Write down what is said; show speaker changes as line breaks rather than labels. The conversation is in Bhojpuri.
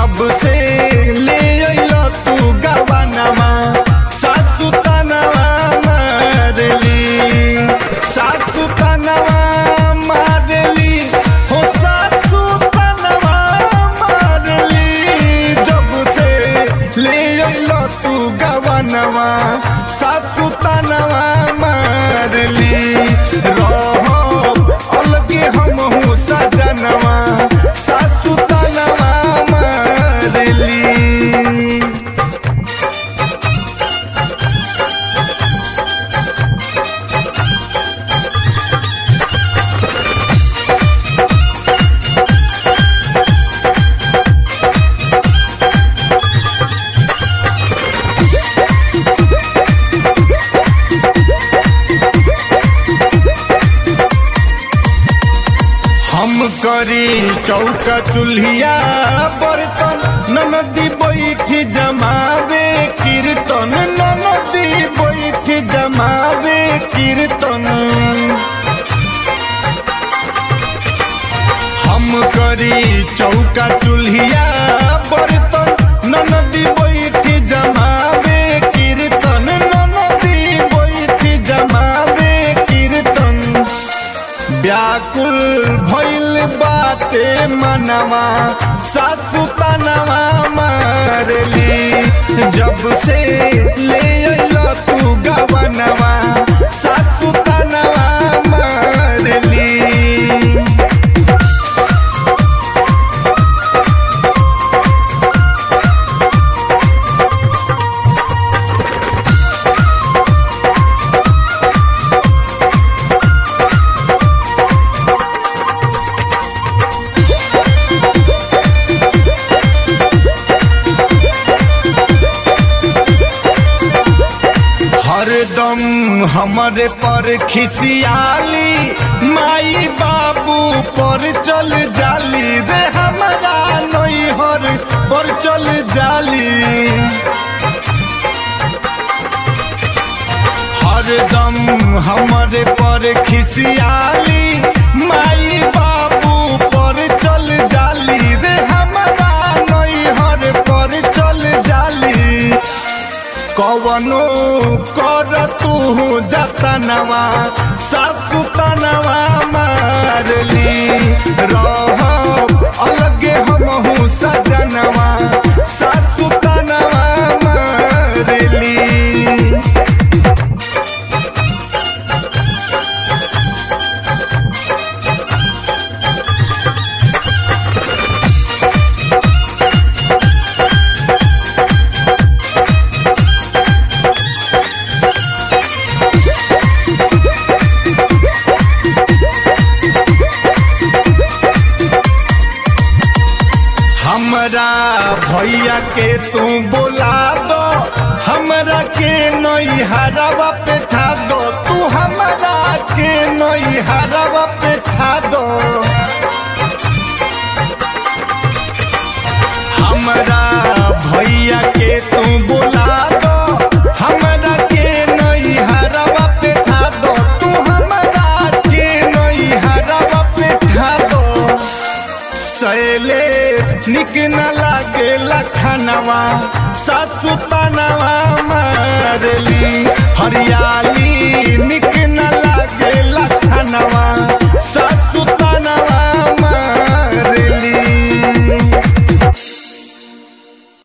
जब से ले अइल तू गवानवा सासु तनवा मारली सासु तनवा मारली हो सासु तनवा मारली जब से ले अइल तू गवानवा सासु तनवा मारली रहो अलगे हमहू सजनवा सासु तनवा मारली हम करी चौका चूल्हिया बर्तन ननदी बैठ जमावे कीर्तन ननदी बैठ जमावे कीर्तन हम करी चौका चूल्हिया बर्तन ननदी बैठ जमावे कीर्तन ननदी बैठ जमावे कीर्तन व्याकुल भइल बाते मनवा सासु तनवा मारली जब से ले अइल तू गवनवा सासु तनवा मारली हरदम हमरे पर खिसियाली माई बाबू पर चल जाली रे हमारा नैहर पर चल जाली हरदम हमरे पर खिसियाली माई बाबू पर चल जाली रे हमारा नैहर पर चल जाली कवनो कर तू जतनवा सासु तनवा मारली रह अलगे हमहू सजनवा सासु तनवा मारली हमरा भैया के तू बोला दो हमरा के नई हरवा पे ठा दो तू हमरा के नई हरवा पे ठा दो हमरा भैया के तू बोला दो हमरा के नई हरवा पे ठा दो तू हमरा के नई हरवा पे ठा दो शैलेश निक न लागे लखनवा सासु तनवा मारली हरियाली निक न लागे